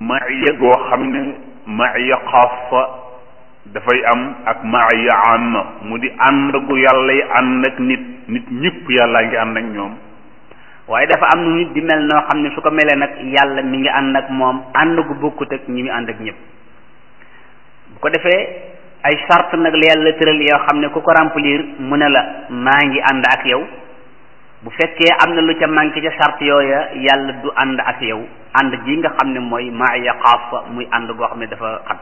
maaya goo xam ne maaya xaasa dafay am ak maaya amma mu di ànd gu yàlla yi ànd ak nit nit ñëpp yàllaa ngi ànd ak ñoom waaye dafa am nu nit di mel noo xam ne su ko melee nag yàlla mi ngi ànd ak moom ànd gu bokkut ak ñi mu ànd ak ñëpp bu ko defee ay charte nag la yàlla tëral yoo xam ne ku ko remplir mu ne la maa ngi ànd ak yow bu fekkee am na lu ca manqué ca charte yooya yàlla du ànd ak yow ànd ji nga xam ne mooy maaya xaasa muy ànd goo xam ne dafa xat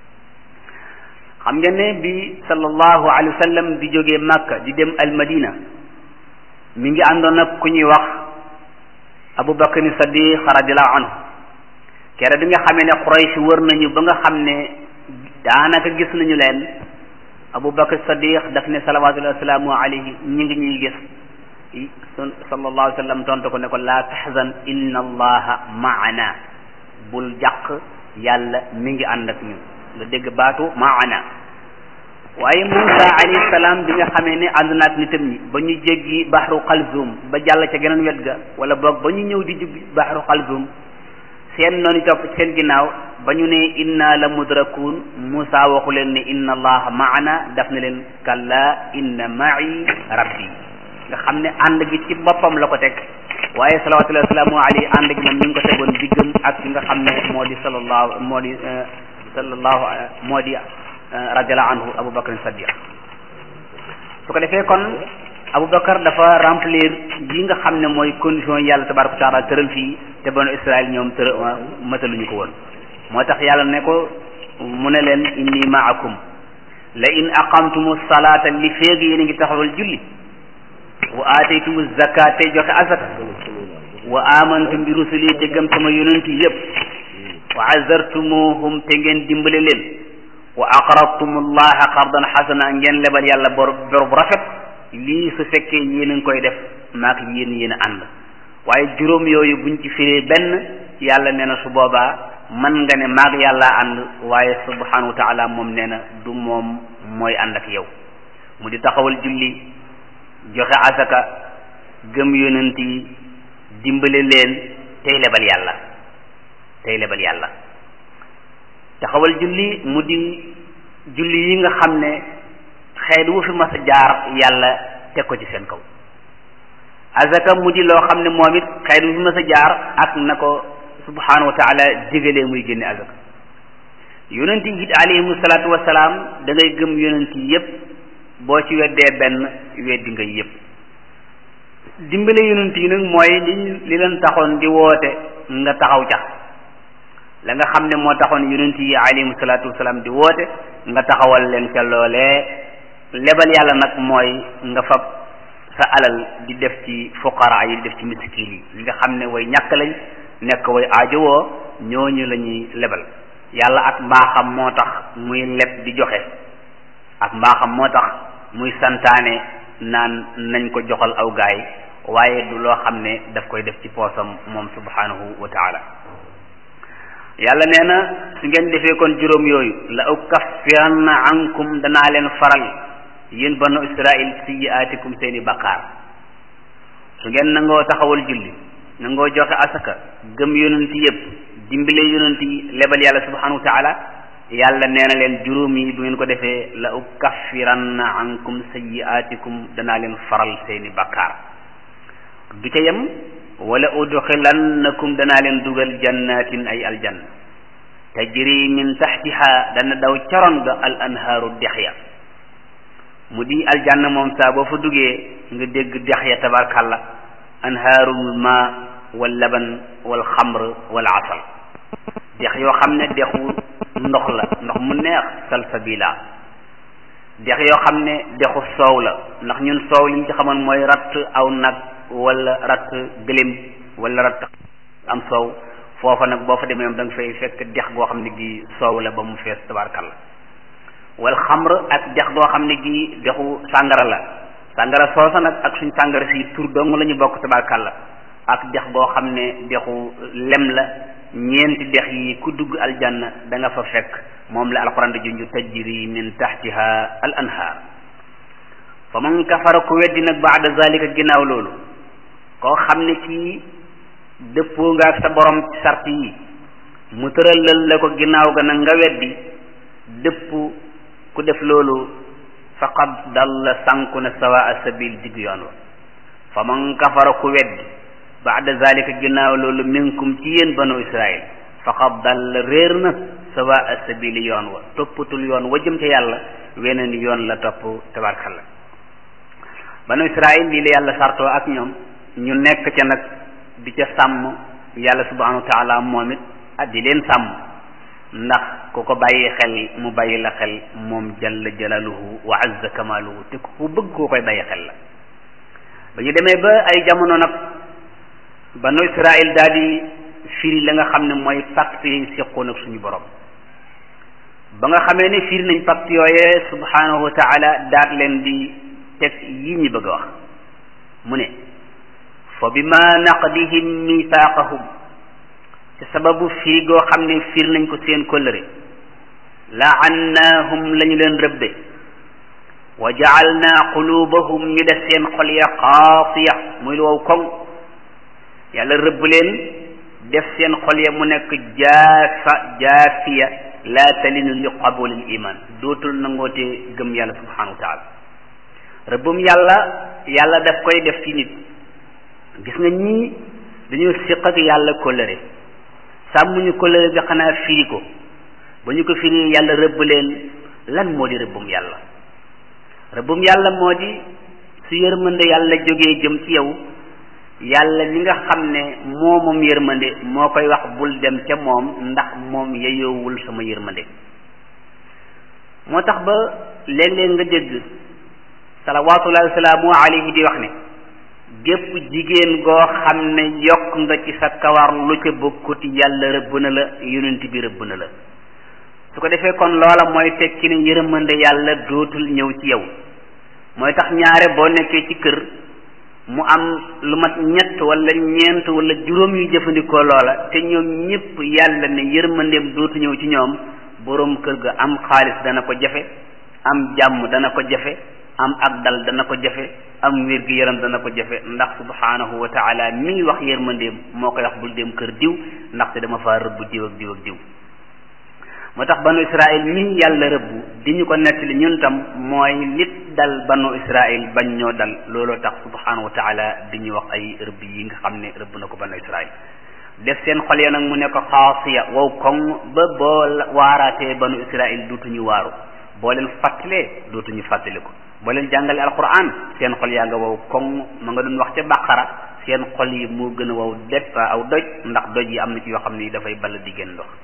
xam ngeen ne bi sallallahu alayhi wa sallam di jógee Makka di dem al Madina mi ngi àndoon ak ku ñuy wax Abu Bakr Sadiq radiallahu anhu kere bi nga xamee ne Quraysh wër nañu ba nga xam ne daanaka gis nañu leen Abu Bakr Sadiq daf ne salawatullahi wasalaamu alayhi ñi ngi ñuy gis sallallahu alayhi wa sallam tontu ko ne ko laa tahzan inna allaha maana bul jàq yàlla mi ngi ànd ak ñun nga dégg baatu maana waaye Moussa alayhi salaam bi nga xamee ne ànd naag nitam ñi ba ñu jéggi baxru xalzum ba jàll ca geneen wet ga wala boog ba ñu ñëw di jub baxru xalzum seen noonu topp ci seen ginnaaw ba ñu ne inna la mudrakun Moussa waxu leen ne inna allaha maana daf ne leen kalla inna ma'i rabbi nga xam ne ànd gi ci boppam la ko teg waaye salawatullahi wasalaamu alayhi ànd gi moom mi ngi ko tegoon diggam ak ki nga xam ne moo di sallallahu moo di sallallahu moo di radiallahu anhu Abu Bakr Sadiq su ko defee kon Abu Bakar dafa remplir yi nga xam ne mooy condition yàlla tabaraka wa taala tëral fii te banu Israël ñoom tëra mataluñu ko woon moo tax yàlla ne ko mu ne leen inni maakum la in aqamtumu salata li féeg yéen a ngi taxawal julli wa aataytumu zakat te joxe azaka wa amantum bi rusuli te gëm sama yonent yi yëpp wa azartumuhum te ngeen dimbale leen wa aqradtum allaha qardan xasana ngeen lebal yàlla bor bor bu rafet lii su fekkee yéen a ngi koy def maak yéen yéen a ànd waaye juróom yooyu buñ ci firee benn yàlla nee na su boobaa man nga ne maak yàlla ànd waaye subhanahu wa taala moom nee na du moom mooy ànd ak yow mu di taxawal julli joxe asaka gëm yonent yi dimbale leen tey lebal yàlla tey lebal yàlla taxawal julli mu di julli yi nga xam ne xeet wu fi mas a jaar yàlla teg ko ci seen kaw azaka mu di loo xam ne moom it xeet wu fi mas a jaar ak na ko subhanahu wa taala digalee muy génne azaka yonent yi it alayhimu salaatu wasalaam da ngay gëm yonent yi yépp boo ci weddee benn weddi nga yépp dimbale yonent yi nag mooy li li leen taxoon di woote nga taxaw ca la nga xam ne moo taxoon yonent yi alayhimu salaatu wasalaam di woote nga taxawal leen ca loolee lebal yàlla nag mooy nga fab sa alal di def ci fuqara yi di def ci miskin yi ñi nga xam ne way ñàkk lañ nekk way aajowoo ñooñu la ñuy lebal yàlla ak mbaaxam moo tax muy leb di joxe ak mbaaxam moo tax muy santaane naan nañ ko joxal aw gaay waaye du loo xam ne daf koy def ci poosam moom subhanahu wa taala yàlla nee na su ngeen defee kon juróom yooyu la ukaffiranna ankum danaa leen faral yéen banu israil sayyi'aatikum seeni bakkaar su ngeen nangoo taxawal julli nangoo joxe asaka gëm yonent yépp dimbale yonent yi lebal yàlla subhanahu wa taala yàlla nee na leen juróom yi bu ngeen ko defee la ukaffiranna ankum sayyi'aatikum danaa leen faral seeni bakkaar du ca yem wala udxilannakum danaa leen dugal jannatin ay aljanna tajri min taxtiha dana daw caroon ga al anhaaru dex ya mu di aljanna moom saa boo fa duggee nga dégg dex ya tabarkalla anhaarul ma wal laban wal xamr wal asal dex yoo xam ne dexu ndox la ndox mu neex salsabila dex yoo xam ne dexu soow la ndax ñun soow li ñu ci xamoon mooy ratt aw nag wala ratt gëléem wala ratt am soow foofa nag boo fa demee da nga fay fekk dex goo xam ne gi soow la ba mu fees tabarkalla wal xamr ak dex goo xam ne gi dexu sàngara la sàngara soosa nag ak suñ sàngara si tur dong la ñu bokk tabarkalla ak dex goo xam ne dexu lem la ñeenti dex yi ku dugg aljanna da nga fa fekk moom la alquran di junju tajri min tahtiha al anhaar fa man kafara ku weddi nag baada zalika ginnaaw loolu koo xam ne kii dëppoo nga ak sa borom ci sart yi mu tëralal la ko ginnaaw ga nag nga weddi dëpp ku def loolu faqad dalla sànku na sawaa sabil digg yoon wa fa man kafara ku weddi baada zalika ginnaaw loolu minkum ci yéen banu israil faqad dalla réer na sawaa sabili yoon wa toppatul yoon wa jëm ca yàlla weneen yoon la topp tabarkalla banu israil lii la yàlla sartoo ak ñoom ñu nekk ca nag di ca sàmm yàlla subhanahu wa taala moom it ah di leen sàmm ndax ku ko bàyyi xel mu bàyyi la xel moom jalla jalaluhu wa azza kamaluhu te ku bëgg koo koy bàyyi xel la ba ñu demee ba ay jamono nag banu israil daal di firi la nga xam ne mooy pacte yi seqoon ak suñu borom ba nga xamee ne firi nañ pacte yooyee subhanahu wa taala daat leen di teg yi ñi bëgg a wax mu ne fa bima naqdihim mithaqahum ci sababu firi goo xam ne firi nañ ko seen kóllëre laannaahum la ñu leen rëbbe wa jaalna qulubahum ñu def seen xol ya qaasiya muy lu wow koŋ yàlla rëbb leen def seen xol ya mu nekk jaafa jaafiya laa talinu li qabulil iman dootul nangootee gëm yàlla subhanahu wa taala rëbbum yàlla yàlla daf koy def ci nit gis nga ñii dañoo siq ak yàlla kóllëre sàmmuñu kóllëre bi xanaa firi ko ba ñu ko firi yàlla rëbb leen lan moo di rëbbum yàlla rëbbum yàlla moo di su yërmande yàlla jógee jëm ci yow yàlla mi nga xam ne moo moom yërmande moo koy wax bul dem ca moom ndax moom yeyoowul sama yërmande moo tax ba léeg-léeg nga dégg salawaatullahi wasalaamu alayhi di wax ne gépp jigéen goo xam ne yokk nga ci sa kawar lu ca bokkut yàlla rëbb na la yonent bi rëbb na la su ko defee kon loola mooy tekki ne yërmande yàlla dootul ñëw ci yow mooy tax ñaare boo nekkee ci kër mu am lu mat ñett wala ñeent wala juróom yu jëfandikoo loola te ñoom ñëpp yàlla ne yërmandeem dootu ñëw ci ñoom boroom kër ga am xaalis dana ko jafe am jàmm dana ko jafe am ak dal dana ko jafe am wér gi yaram dana ko jafe ndax subhanahu wa taala mi wax yërmandeem moo koy wax bul dem kër diw ndaxte dama faa rëbb diw ak diw ak diw moo tax banu israil mi yàlla rëbbu di ñu ko nettali ñun tam mooy lit dal banu israil bañ ñoo dal looloo tax subhanahu wa taala di ñu wax ay rëbb yi nga xam ne rëbb na ko banu israil def seen xol ya nag mu ne ko xaasiya wow koŋ ba boo waaraatee banu israil dootuñu waaru boo leen fàttalee dootuñu fàttali ko boo leen jàngale alquran seen xol yaa nga wow koŋ ma nga doon wax ca baqara seen xol yi moo gën a wow depp aw doj ndax doj yi am na ci yoo xam ni dafay ball di gën ndox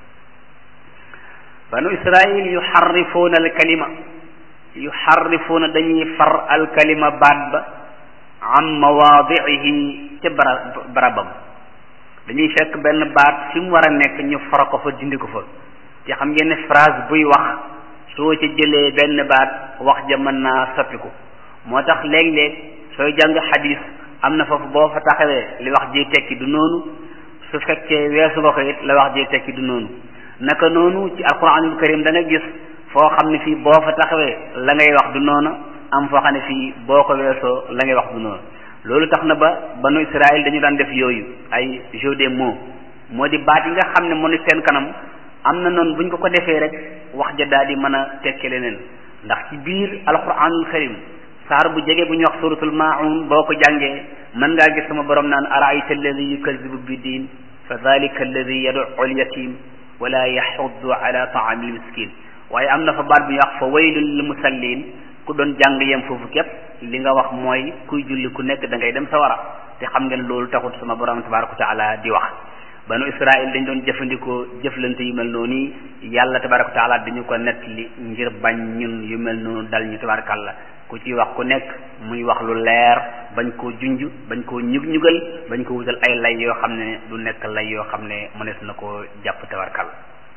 banu israil yuxarrifuuna alkalima yuxarrifuuna dañuy far alkalima baat ba an mawaadiihi ca bara barabam dañuy fekk benn baat fi mu war a nekk ñu fara ko fa dindi ko fa te xam ngeen ne phrase buy wax soo ca jëlee benn baat wax ja mën naa soppiku moo tax léeg-léeg sooy jàng xadis am na foofu boo fa taxawee li wax ji tekki du noonu su fekkee weesu nga ko it la wax ji tekki du noonu naka noonu ci alquranul karim da nga gis foo xam ne fii boo fa taxawee la ngay wax du noonu am foo xam ne fii boo ko weesoo la ngay wax du noonu loolu tax na ba banu Israël dañu daan def yooyu ay jeu des mots moo di baat yi nga xam ne moo ne seen kanam am na noonu buñ ko ko defee rek wax ja daal di mën a tekke leneen ndax ci biir alquranul karim saar bu jege bu ñuy wax suratul maun boo ko jàngee mën ngaa gis sama borom naan araayta alladi yukazibu bi diin fa dalika alladi yad'u al-yatim wala yaxuddu ala taamil miskin waaye am na fa baat bu ñuy wax fa waylun lil musallin ku doon jàng yem foofu képp li nga wax mooy kuy julli ku nekk da ngay dem sawara te xam ngeen loolu taxut sama borom tabaraka wa taala di wax banu israil dañ doon jëfandikoo jëflante yu mel noonu yàlla tabaraka wa taala dañu ko nettali ngir bañ ñun yu mel noonu dal ñu tabarakallah ku ci wax ku nekk muy wax lu leer bañ koo junj bañ koo ñug ñugal bañ ko wutal ay lay yoo xam ne du nekk lay yoo xam ne mënees na koo jàpp tabarkalla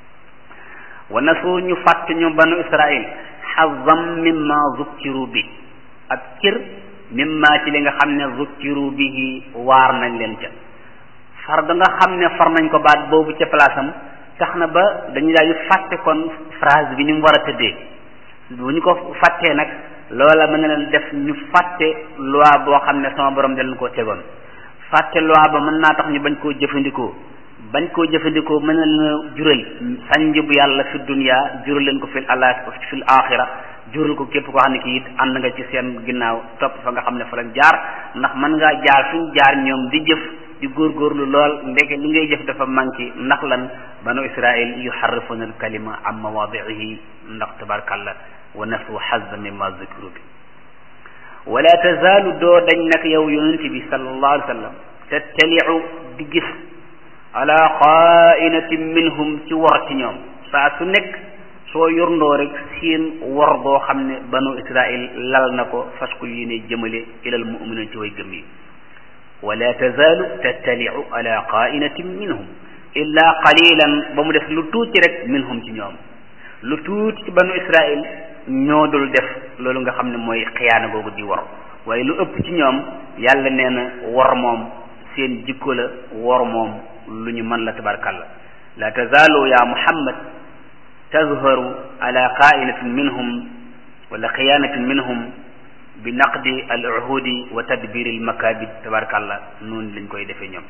wa nasu ñu fàtt ñu banu israil xazam mimma zukkiru bi ab cër mimma ci li nga xam ne zukkiru bihi waar nañ leen ca far da nga xam ne far nañ ko baat boobu ca place am tax na ba dañu daal di fàtte kon phrase bi ni mu war a tëddee bu ñu ko fàttee nag loola mën na leen def ñu fàtte loi boo xam ne sama borom da leen koo tegoon fàtte loi ba mën naa tax ñu bañ koo jëfandikoo bañ koo jëfandikoo mën na leen jural sànj bu yàlla fi dunya jural leen ko fil ala fil axira jural ko képp koo xam ne kii it ànd nga ci seen ginnaaw topp fa nga xam ne fa lañ jaar ndax mën ngaa jaar fi ñu jaar ñoom di jëf di góorgóorlu lool ndeke li ngay jëf dafa manqué ndax lan banu israil yuharrifuna al kalima an mawaadihi ndax tabarkalla wa nasu hazza mimma zikru bi wala tazaalu doo dañ nag yow yonent bi sallallahu alayhi wa sallam tattaliu di gis ala xaainatin minhum ci wor ci ñoom saa su nekk soo yorndoo rek seen wor boo xam ne banu israil lal na ko fas ko yéene jëmale ilal muminin ci way gëm yi wala tazaalu tattaliu ala xaainatin minhum illa qalilan ba mu def lu tuuti rek minhum ci ñoom lu tuuti ci banu israil ñoo dul def loolu nga xam ne mooy xiyaana googu di wor waaye lu ëpp ci ñoom yàlla nee na wor moom seen jikko la wor moom lu ñu mën la tabarkalla la tazaalu ya muhammad tazharu ala qainatin minhum wala xiyaanatin minhum bi naqdi al uhudi wa tadbiri al makabid tabarkalla noonu lañ koy defee ñoom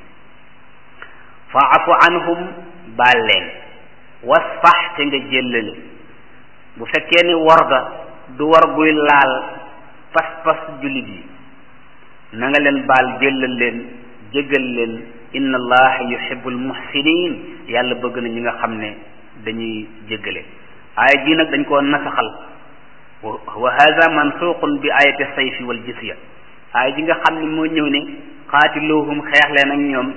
faafu anhum baal leen wasfax te nga jéllale bu fekkee ni war ga du war guy laal pas-pas jullit yi na nga leen baal jéllal leen jéggal leen inna allaha yuhibbul muhsinin yàlla bëgg na ñi nga xam ne dañuy jéggale aaya ji nag dañ koo nasaxal wa hada mansuqun bi ayati sayfi wal jisya aaya ji nga xam ne moo ñëw ne qaatiluhum xeex leen ak ñoom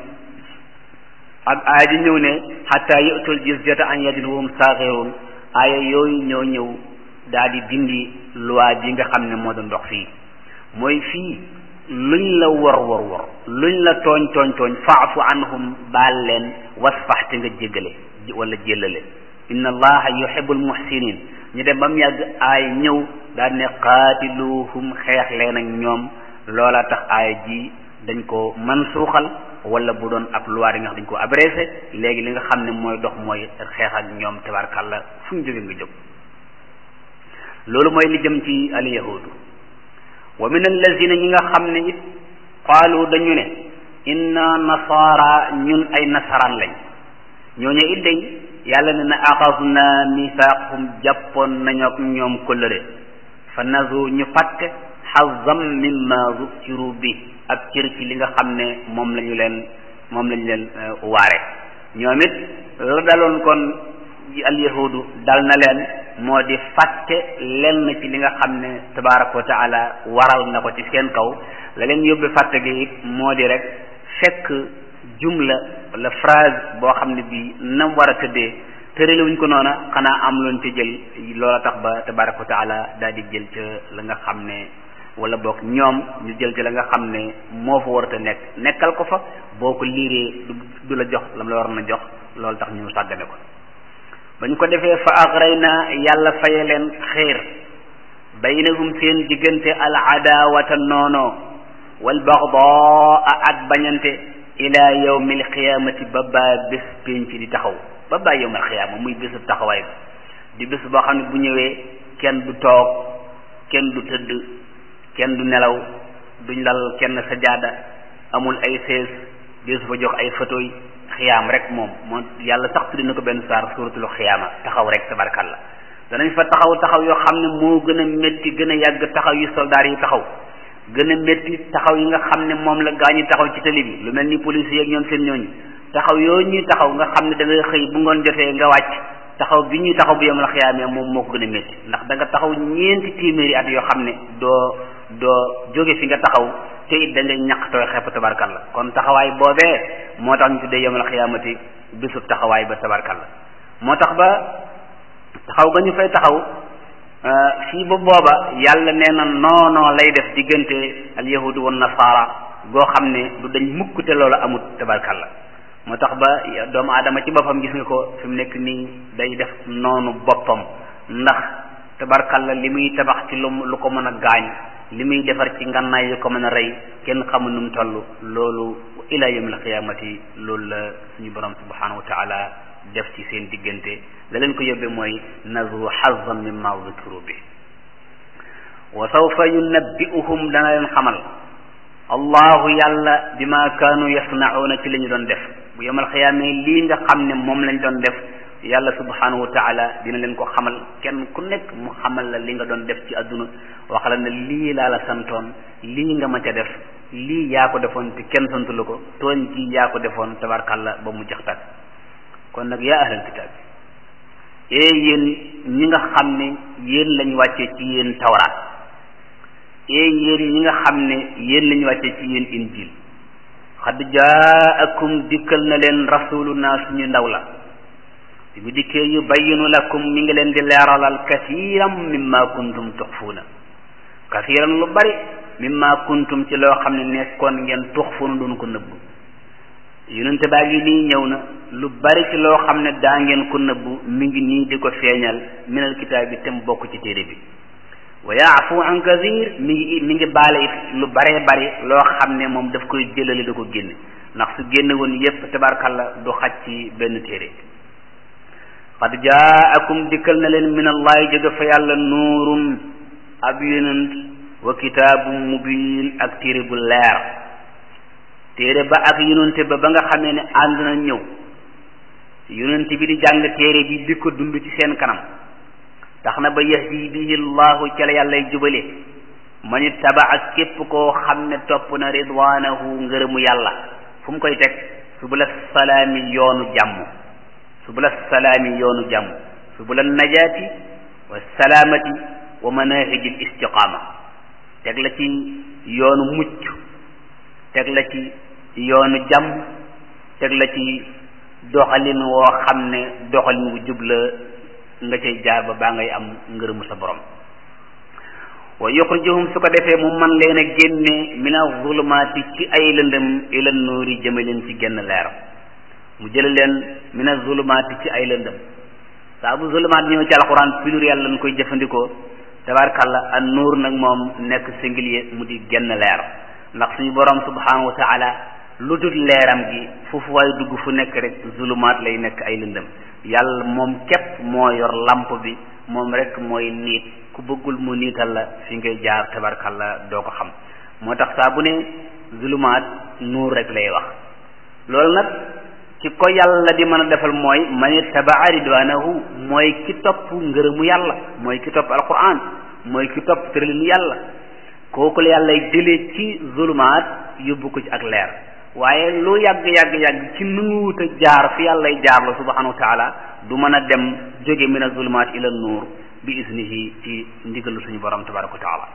ak aaya ji ñëw ne xatta yu'tul jizyata an yadin wahum saaxirun aaya yooyu ñoo ñëw daal di dindi loi bi nga xam ne moo doon dox fii mooy fii luñ la wor wor wor luñ la tooñ tooñ tooñ faafu anhum baal leen wasfax te nga jéggale wala jéllale inna allaha yuhibbul muhsinin ñu dem ba mu yàgg aay ñëw daal ne qaatiluhum xeex leen ak ñoom loola tax aaya ji dañ ko man suuxal wala bu doon ab loi yi nga xam dañ ko abrégé léegi li nga xam ne mooy dox mooy xeex ak ñoom tabarkàlla fu ñu jóge nga jóg loolu mooy li jëm ci al yahudu wa min allazina ñi nga xam ne it qaalu dañu ne inna nasaara ñun ay nasaraan lañ ñooñu it day yàlla ne na axasna misaaqhum jàppoon nañu ak ñoom kóllëre fa nazu ñu fàtte xazam mimma zukiru bi ak cër ci li nga xam ne moom la ñu leen moom la ñu leen waare ñoom it la daloon kon al yahudu dal na leen moo di fàtte lenn ci li nga xam ne tabaraka wa taala waral na ko ci seen kaw la leen yóbbe fàtte gi it moo di rek fekk jumla wala phrase boo xam ne bii nam war a tëddee tërale wuñ ko noona xanaa am loon ca jël loola tax ba tabaraka wa taala daal di jël ca la nga xam ne wala boog ñoom ñu jël ci la nga xam ne moo fa warata nekk nekkal ko fa boo ko liiree du la jox lam la war na jox loolu tax ñu sàggane ko ba ñu ko defee fa agrayna yàlla faye leen xeer baynahum seen diggante al adawata noonoo wal baxdaa ak bañante ila yawmil qiyaamati ba baa bés pénc di taxaw ba baa yawmil qiyaama muy bésub taxawaay ba di bés boo xam ne bu ñëwee kenn du toog kenn du tëdd kenn du nelaw duñ lal kenn sajaada amul ay sees deesu fa jox ay photo yi xiyaam rek moom moo yàlla sax tuddi na ko benn saar suuratul xiyaama taxaw rek tabarkalla danañ fa taxaw taxaw yoo xam ne moo gën a métti gën a yàgg taxaw yi soldaar yi taxaw gën a métti taxaw yi nga xam ne moom la gaa ñi taxaw ci tali bi lu mel ni police yi ak ñoom seen ñooñu taxaw yooyu ñuy taxaw nga xam ne da ngay xëy bu ngoon jotee nga wàcc taxaw bi ñuy taxaw bu yemal xiyaamee moom moo ko gën a métti ndax da nga taxaw ñeenti téeméeri at yoo xam ne doo doo jóge fi nga taxaw te it da ngay ñaq tooy xepp tabarkalla kon taxawaay boobee moo tax ñu tuddee yemal xiyaamati bisub taxawaay ba tabarkalla moo tax ba taxaw ga ñu fay taxaw fii ba booba yàlla nee na noonoo lay def diggante al yahudu wan nasaara goo xam ne du dañ mukk te loolu amut tabarkalla moo tax ba doomu aadama ci boppam gis nga ko fi mu nekk nii day def noonu boppam ndax tabarkalla li muy tabax ci lu lu ko mën a gaañ li muy defar ci ngannaay yu ko mën a rey kenn xamul nu mu toll loolu ila yawmil qiyaamati loolu la suñu borom subhanahu wa taala def ci seen diggante la leen ko yóbbee mooy nazu xazan mimma zukiru bi wa sawfa yunabbi'uhum dana leen xamal allahu yàlla bima kaanu yasna'una ci li ñu doon def bu yemal xiyaamee lii nga xam ne moom lañ doon def yàlla subhanahu wa taala dina leen ko xamal kenn ku nekk mu xamal la li nga doon def ci àdduna wax la ne lii laa la santoon lii nga ma ca def lii yaa ko defoon te kenn santu la ko tooñ gi yaa ko defoon tabarkàlla ba mu jeex tàkk kon nag yaa ahlal kitaab ee yéen ñi nga xam ne yéen lañ wàccee ci yéen tawraat ee yéen ñi nga xam ne yéen lañ wàccee ci yéen injil xad jaakum dikkal na leen rasuluna suñu ndaw la bi mu dikkee yu bayyinu lakum mi ngi leen di leeralal kasiiram mimma kuntum tuxfuuna kasiiran lu bari mimma kuntum ci loo xam ne nekkoon ngeen tuxfuuna doon ko nëbbu yonente baa ngi nii ñëw na lu bari ci loo xam ne daa ngeen ko nëbbu mi ngi nii di ko feeñal minal kitaab bi te mu bokk ci téere bi wa yaafu an kasir mi ngi mi ngi baale it lu baree bari loo xam ne moom daf koy jëlale da ko génne ndax su génne woon yépp tabarkalla du xaj ci benn téere qad jaakum dikkal na leen min allahi jóge fa yàlla nuurun ab yonent wa kitaabum mubin ak téere bu leer téere ba ak yonente ba ba nga xamee ne ànd na ñëw yonente bi di jàng téere bi di ko dund ci seen kanam tax na ba yahdi bihi llahu ca la yàllay jubale man ittaba ak képp koo xam ne topp na ridwanahu ngërëmu yàlla fu mu koy teg subula salaami yoonu jàmm subula salaami yoonu jàmm subula najaati wa salaamati wa manahiji l istiqaama teg la ci yoonu mucc teg la ci yoonu jàmm teg la ci doxalin woo xam ne doxalin wu jub la nga cay jaar ba baa ngay am ngërëmu sa borom wa yuxrijuhum su ko defee mu man leen a génne min azulumaati ci ay lëndëm ila nuuri jëme leen ci genn leer mu jële leen min azulumaati ci ay lëndëm saa bu zulumaat ñëw ci alquran pluriel lañ koy jëfandikoo tabarkàlla an nuur nag moom nekk singulier mu di genn leer ndax suñu borom subhanahu wa taala lu dul leeram gi foofu waaye dugg fu nekk rek zulumaat lay nekk ay lëndëm yàlla moom képp moo yor lamp bi moom rek mooy niit ku bëggul mu niital la fi ngay jaar tabarkalla doo ko xam moo tax saa bu ne zulumaat nuur rek lay wax loolu nag ci ko yàlla di mën a defal mooy man ittabaa ridwanahu mooy ki topp ngërëmu yàlla mooy ki topp alquran mooy ki topp tëralinu yàlla kooku la yàlla jëlee ci zulumaat yóbbu ko ci ak leer waaye lu yàgg yàgg yàgg ci nanguwut a jaar fi yàlla jaar la subhanahu wa taala du mën a dem jóge min azulumaat ila nuur bi isnihi ci ndigalu suñu borom tabaraka wa taala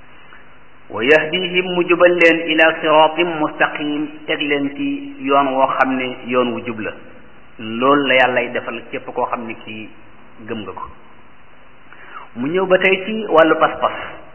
wa yahdihim mu jubal leen ila siratin mustaqim teg leen ci yoon woo xam ne yoon wu jub la loolu la yàllay defal képp koo xam ne kii gëm nga ko mu ñëw ba tey ci wàllu pas-pas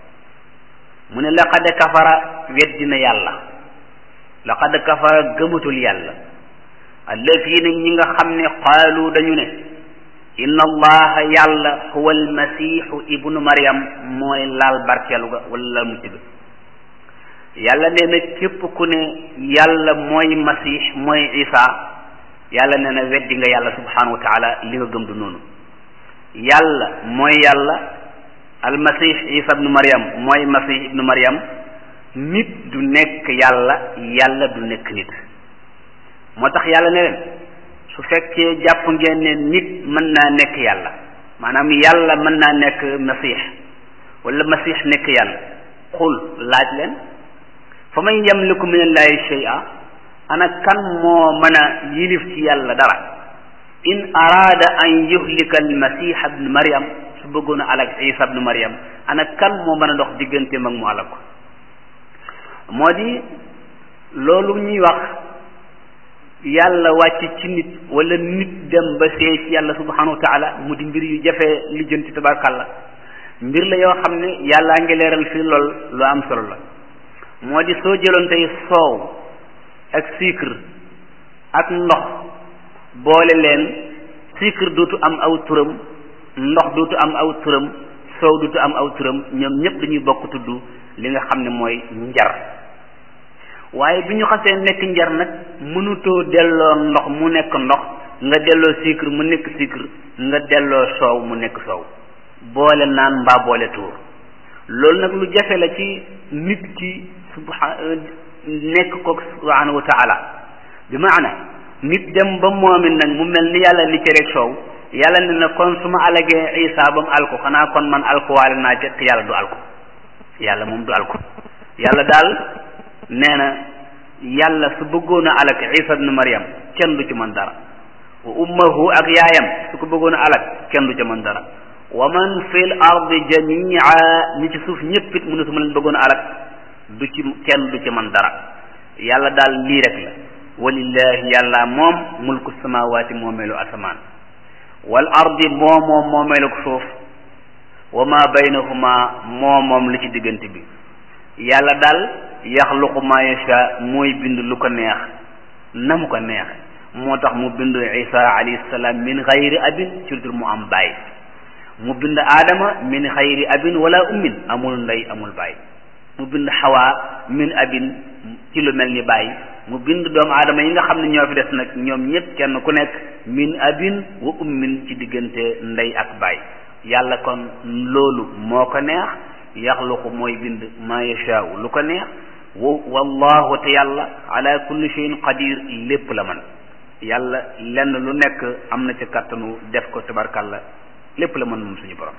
mu ne laqad kafara weddina yàlla laqad kafara gëmatul yàlla allazina ñi nga xam ne qaalu dañu ne inna allaha yàlla huwa almasihu ibnu maryam mooy laal barkeelu ga wala laal mucc ga yàlla nee na képp ku ne yàlla mooy masih mooy isa yàlla nee na weddi nga yàlla subhanahu wa taala li nga gëm du noonu yàlla mooy yàlla almasih isa ibnu maryam mooy masih ibnu maryam nit du nekk yàlla yàlla du nekk nit moo tax yàlla ne leen su fekkee jàpp ngeen ne nit mën naa nekk yàlla maanaam yàlla mën naa nekk masix wala masix nekk yàlla xul laaj leen fa man yamliku min allahi shay'a ana kan moo mën a yilif ci yàlla dara in araada an yuhlika almasih ibnu maryam su bëggoon a alak isa ibnu maryam ana kan moo mën a dox digganteem ak mu alak ko moo di loolu ñuy wax yàlla wàcc ci nit wala nit dem ba see ci yàlla subhanahu wa taala mu di mbir yu jafee lijjanti tabarkàlla mbir la yoo xam ne yàllaa ngi leeral fii lool lu am solo la moo di soo jëloon tey soow ak sucre ak ndox boole leen sucre dootu am aw turam ndox dootu am aw turam soow dootu am aw turam ñoom ñëpp dañuy bokk tudd li nga xam ne mooy njar waaye bi ñu xasee nekk njar nag mënutoo delloo ndox mu nekk ndox nga delloo sucre mu nekk sucre nga delloo soow mu nekk soow boole naan mbaa boole tuur loolu nag lu jafe la ci nit ki subha nekk ko subhanahu wa taala bi maana nit dem ba moomi nag mu mel ni yàlla ni cere soow yàlla ne na kon su ma alagee isa ba mu alko xanaa kon man alkuwaale naa ca te yàlla du alko yàlla moom du alko yàlla daal nee na yàlla su bëggoon a alag isa ibnu maryam kenn du ci mën dara wa ummahu ak yaayam su ko bëggoon a alag kenn du ci mën dara wa man fil ardi jamia ñi ci suuf ñëpp it mu ne su ma leen bëggoon a alag du ci kenn du ci mën dara yàlla daal lii rek la walillahi yàlla moom mulku samawaati moomeelu asamaan wal ardi moo moom moomeelu suuf wa ma baynahuma moo moom li ci diggante bi yàlla daal yaxluqu ma yasha mooy bind lu ko neex na mu ko neex moo tax mu bind isa alayhi salaam min xayri abin ci dul mu am baay mu bind aadama min xayri abin wala ummin amul ndey amul baay mu bind xawaa min abin ci lu mel ni baay mu bind doomu aadama yi nga xam ne ñoo fi des nag ñoom ñëpp kenn ku nekk min abin wa ummin ci diggante ndey ak baay yàlla kon loolu moo ko neex yaxluqu mooy bind ma yashaau lu ko neex wa wallahu te yàlla ala kulli shay'in qadir lépp la man yàlla lenn lu nekk am na ci kàttanu def ko tabarkalla lépp la mën moom suñu borom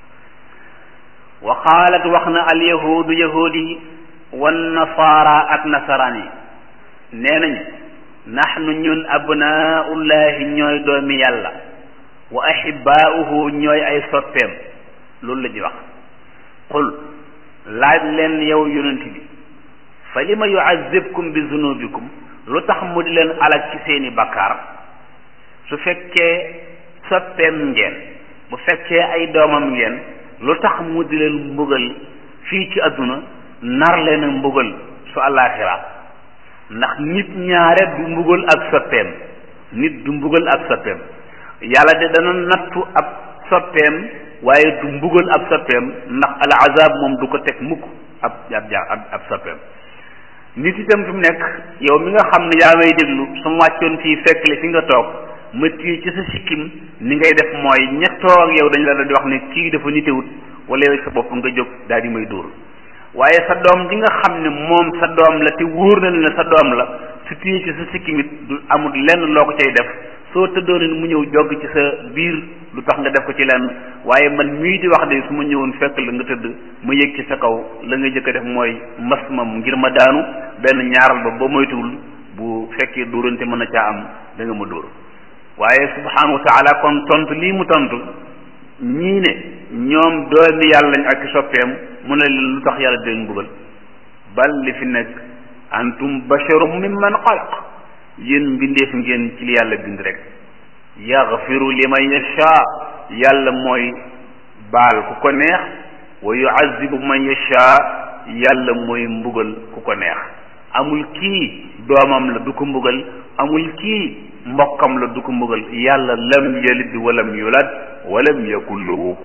wa qaalat wax na al yahudu yahudi yi wan nasaara ak nasaraan yi nee nañu naxnu ñun abnaullahi ñooy doomi yàlla wa ahibaauhu ñooy ay soppeem loolu la ñuy wax qul laaj leen yow yonent bi fa lima yuazibkum bi zunubikum lu tax mu di leen alag ci seeni bakkaar su fekkee soppeem ngeen bu fekkee ay doomam ngeen lu tax mu di leen mbugal fii ci àdduna nar leen a mbugal su àllaaxira ndax nit ñaare du mbugal ak soppeem nit du mbugal ak soppeem yàlla de dana nattu ab soppeem waaye du mbugal ab soppeem ndax al azab moom du ko teg mukk ab ab ab ab soppeem nit itam fi mu nekk yow mi nga xam ne yaa may déglu su ma wàccoon fii fekk la fi nga toog ma téye ci sa sikkim ni ngay def mooy ña toog ak yow dañ la di wax ne kii dafa nitewut wala yow sa bopp nga jóg daal di may dóor waaye sa doom ji nga xam ne moom sa doom la te wóor na ne sa doom la su téye ci sa sikkim it du amul lenn loo ko cay def soo tëddoon mu ñëw jogg ci sa biir lu tax nga def ko ci lenn waaye man mii di wax de su ma ñëwoon fekk la nga tëdd ma yëg ci sa kaw la nga jëkk a def mooy mas ma ngir ma daanu benn ñaaral ba ba moytuwul bu fekkee dóorante mën a caa am da nga ma dóor waaye subhanahu wa taala kon tontu lii mu tontu ñii ne ñoom doomi yàlla lañ ak soppeem mu ne leen lu tax yàlla di leen mbugal bal li fi nekk antum basharum mimman xalaq yéen mbindeef ngeen ci li yàlla bind rek yaxfiru liman yasha yàlla mooy baal ku ko neex wa yuazibu man yasha yàlla mooy mbugal ku ko neex amul kii doomam la du ko mbugal amul kii mbokkam la du ko mbugal yàlla lam yalid walam yulad walam yakun lahu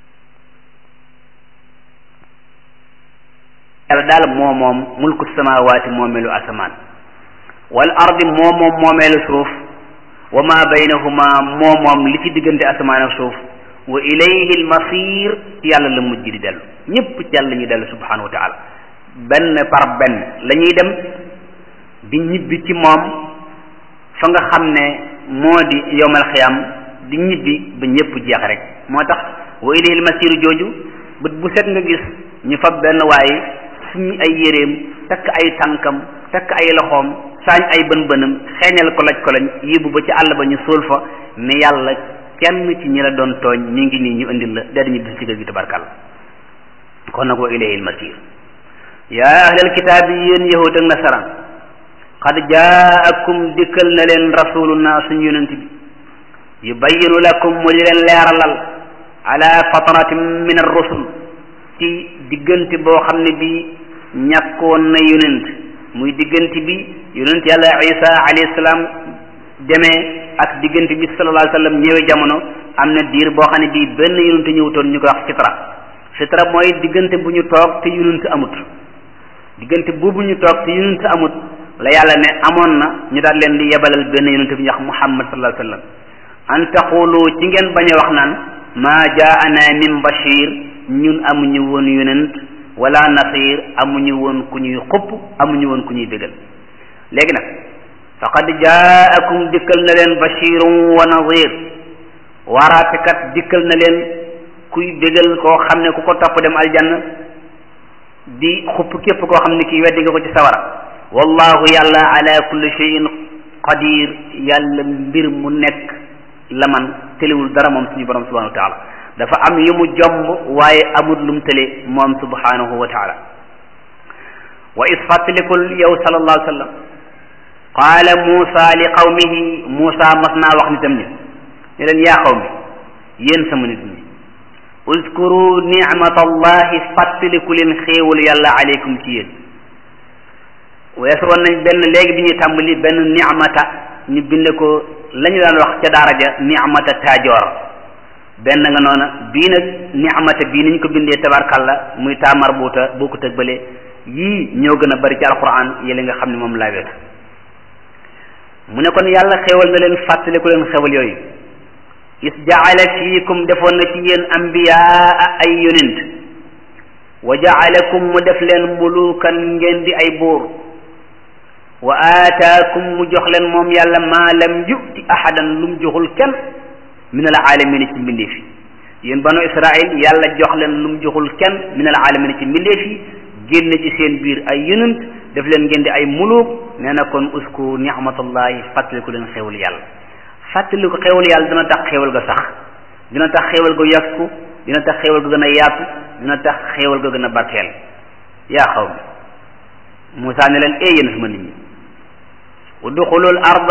yàlla daal moo moom mulku samawaati moomeelu asamaan wal ardi moo moom moomeelu suuf wa ma baynahuma moo moom li ci diggante asamaan ak suuf wa ilayhi almasir ci yàlla la mujj di dellu ñëpp ci yàlla la ñuy dellu subhanahu wa taala benn par benn la ñuy dem di ñibbi ci moom fa nga xam ne moo di yowmal xiyam di ñibbi ba ñëpp jeex rek moo tax wa ilayhi almasir jooju bët bu set nga gis ñu fab benn waaye suñu ay yéreem takk ay tànkam takk ay loxoom saañ ay bën bënam xeeñal ko laj ko lañ yóbbu ba ci àll ba ñu suul fa ne yàlla kenn ci ñi la doon tooñ mi ngi nii ñu indil la daal ñu bis ci kër gi tabarkal kon nag wa ilayhi almasir yaa ahlal kitaab yi yéen yahud ak nasaraan qad jaakum dikkal na leen rasuluna suñu yonent bi yubayyinu lakum mu di leen leeralal ala fatratin min ar-rusul ci diggante boo xam ne bi ñàkkoon na yonent muy diggante bi yonent yàlla isa alayhi salaam demee ak diggante bi sallallahu alayhi wa sallam ñëwee jamono am na diir boo xam ne bii benn yonent ñëwutoon ñu koy wax fitra fitra mooy diggante bu ñu toog te yonent amut diggante boobu ñu toog te yonent amut la yàlla ne amoon na ñu daal leen di yebalal benn yonent bi ñu wax muhammad sallallahu alayhi wa sallam an taqulu ci ngeen bañ a wax naan maa jaana min bashir ñun amuñu woon yonent wala nasir amuñu woon ku ñuy xupp amuñu woon ku ñuy bégal léegi nag faqad jaakum dikkal na leen bashirun wa nadir waaraatekat dikkal na leen kuy bégal koo xam ne ku ko topp dem aljanna di xupp képp koo xam ne kii weddi nga ko ci sawara wallahu yàlla ala kulli shay'in qadir yàlla mbir mu nekk la man tëliwul dara moom suñu borom subhanahu wa taala dafa am yu mu jomb waaye amul lu mu tële moom subhanahu wa taala wa is fàttalikul yow sallallahu alayhi wa sallam qaala Muusa li qawmihi Muusa mas naa wax nitam ñi ne leen yaa qawmi yéen sama nit ñi uzkuru nicmatallahi fàttaliku leen xéewalu yàlla aleykum ci yéen weesu woon nañ benn léegi bi ñuy tàmbali benn nicmata ñu bind ko la ñu daan wax ca daara ja nicmata taajoor benn nga noona bii nag nicmata bii niñ ko bindee tabarkalla muy taamar buuta bokkut ak bële yii ñoo gën a bari ci alquran yële nga xam ne moom laa weesu mu ne kon yàlla xéewal na leen fàttaliku leen xéewal yooyu is jaala fiikum defoon na ci yéen ambiyaa ay yonent wa jaalakum mu def leen mulukan ngeen di ay buur wa aataakum mu jox leen moom yàlla maa lam yuti ahadan lu mu joxul kenn min al alamina ci mbindeef yi yéen banu israil yàlla jox leen lu mu joxul kenn min al alamina ci mbindeef yi génn ci seen biir ay yonent def leen ngeen di ay muluk nee na kon usku ni'matallahi fàttaliku leen xéwal yàlla fàttaliku xéwal yàlla dina tax xéwal ga sax dina tax xéwal ga yokku dina tax xéwal ga gën a yaatu dina tax xéwal ga gën a barkeel yaa xaw mi Moussa ne leen ee yéen sama nit ñi udxulul arda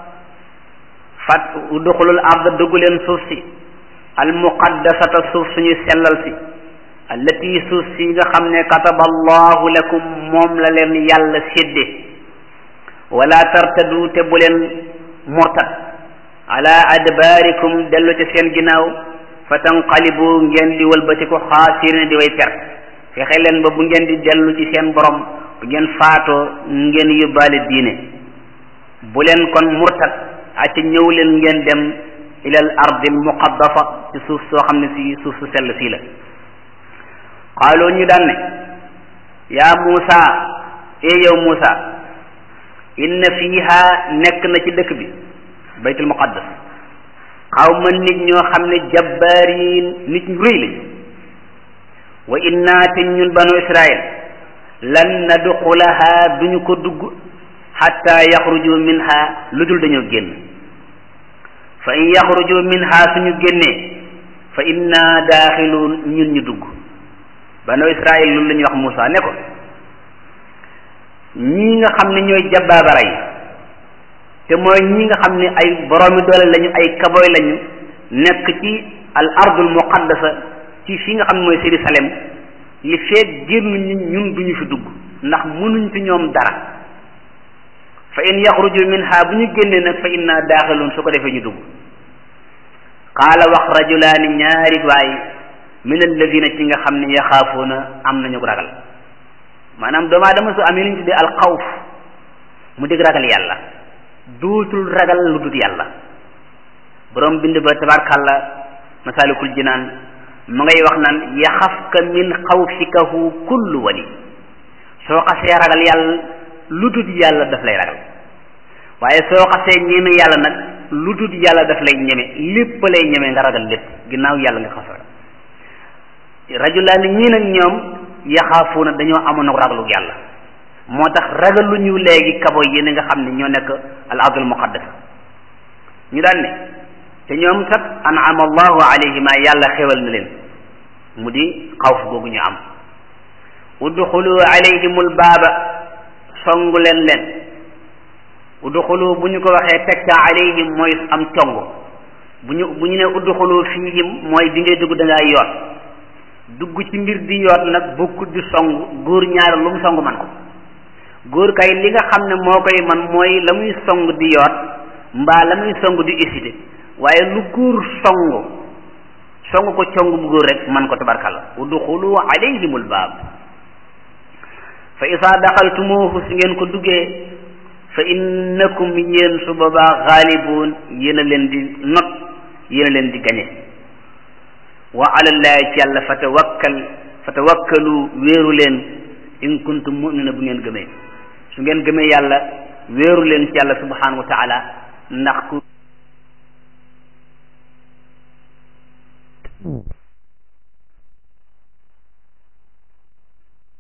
fat udxulul arda dugg leen suuf si al muqaddasata suuf suñuy sellal si allati suuf si nga xam ne kataba allahu lakum moom la leen yàlla sédde wala tartadu te bu leen murtad ala adbaarikum dellu ca seen ginnaaw fa tanqalibu ngeen di wëlbati ko xaasirina di way perte fexe leen ba bu ngeen di dellu ci seen borom bu ngeen faatoo ngeen yóbbaale diine bu leen kon murtad acca ñëw leen ngeen dem ilal ardi muqaddafa ci suuf soo xam ne si suuf su sell sii la xaaloo ñu daan ne yaa Muusa ee yow Muusa inna fiiha nekk na ci dëkk bi baytul muqaddas xawma nit ñoo xam ne jabbaariin nit ñu rëy lañu wa inna te ñun banu Israil lan nadxulaha duñu ko dugg xatta yaxruju minha lu dul dañoo génn fa in yaxruju minha suñu génnee fa inna daaxiluun ñun ñu dugg banu Israil loolu la ñuy wax Muusa ne ko ñii nga xam ne ñooy jabbaabara yi te mooy ñi nga xam ne ay boroomi doole lañu ay kaboy lañu nekk ci al ardul muqaddasa ci fi nga xam ne mooy Jérusalem li feeg génnuñu ñun duñu fi dugg ndax mënuñ fi ñoom dara fa in yaxruju minha bu ñu génnee nag fa inna daaxiluun su ko defee ñu dugg qaala wax rajulaani ñaari waay min alladina ci nga xam ne yaxaafuuna am nañu ragal maanaam doomu aadama su amee lu ñu tuddee alxawf mu dégg ragal yàlla duutul ragal lu dut yàlla borom bind ba tabarkàlla masalikul jinaan mu ngay wax naan yaxafka min xawfikahu kullu wali soo xasee ragal yàlla lu dut yàlla daf lay ragal waaye soo xasee ñeme yàlla nag lu dut yàlla daf lay ñeme lépp lay ñeme nga ragal lépp ginnaaw yàlla nga xas ragal rajulaani ñii nag ñoom yaxaafuuna dañoo amoon ak ragalu yàlla moo tax ragaluñu léegi kabo yi nga xam ne ñoo nekk al ardul muqaddas ñu daan ne te ñoom kat an'ama allahu alayhima yàlla xewal na leen mu di xawf googu ñu am udxulu alayhimul baaba songu leen leen udxulu bu ñu ko waxee teg ca alayhim mooy am cong bu ñu bu ñu ne udxulu fiihim mooy bi ngay dugg da ngaa yoot dugg ci mbir di yoot nag bokkut di song góor ñaar lu mu song man ko góor kay li nga xam ne moo koy man mooy la muy song di yoot mbaa la muy song di hésité waaye lu góor song song ko cong bu góor rek man ko tabarkalla udxulu alayhimul baab fa isaa daxaltumuuhu si ngeen ko duggee fa innakum yéen su boobaa xaalibuun yéen a leen di not yéen a leen di gañe wa alallahi ci yàlla fa tawakkal fa tawakkalu wéeru leen in kuntum mu'mina bu ngeen gëmee su ngeen gëmee yàlla wéeru leen ci yàlla subhanahu wa taala ndax ku